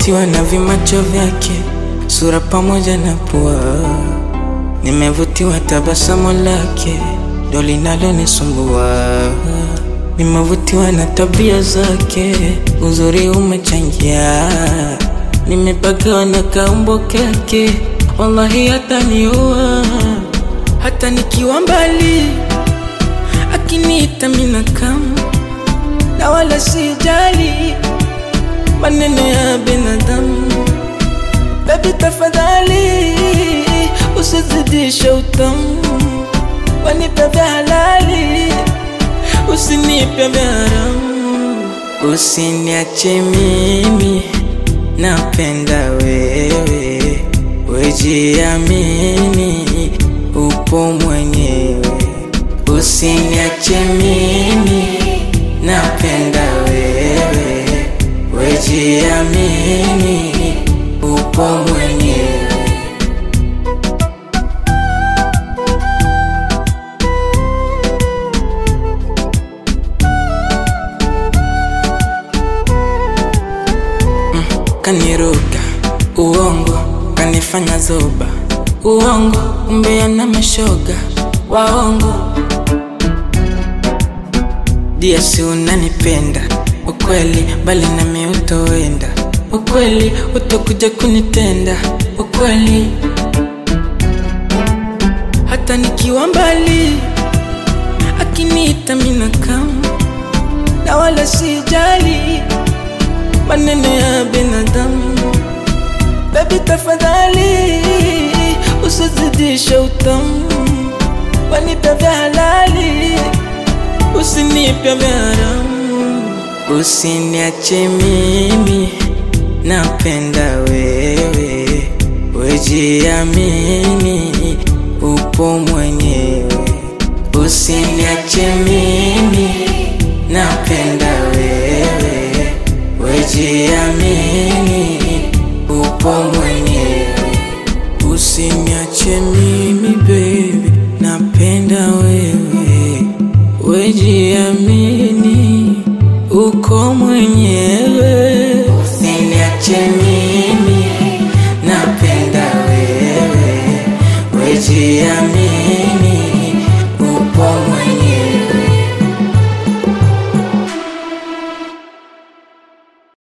Nimevutiwa na vimacho vyake, sura pamoja na pua. Nimevutiwa tabasamu lake, ndo linalonisumbua. Nimevutiwa na tabia zake, uzuri umechangia. Nimepagawa na kaumbo kake, wallahi hataniua. Hata nikiwa mbali, akiniita mina kama na wala sijali maneno ya binadamu. Baby tafadhali, usizidishe utamu, wanipe vya halali, usinipe vya haramu. Usiniache mimi, napenda wewe, wejiamini, upo mwenyewe. Usiniache mimi, napenda wewe, wejiamini, upo mwenyewe. Kaniruka uongo, kanifanya zoba uongo, umbea na mashoga waongo. Dia si unanipenda ukweli, bali nami utoenda ukweli, utakuja kunitenda ukweli, hata nikiwa mbali, akiniita mina kama na wala sijali maneno ya binadamu. Baby tafadhali, usizidishe utamu, wanipe vya halali, usinipe vya haramu. Usiniache mimi, napenda wewe, wejiamini, upo mwenyewe. Usiniache mimi, napenda wewe, wejiamini, upo mwenyewe. Usiniache mimi baby, napenda wewe, wejiamini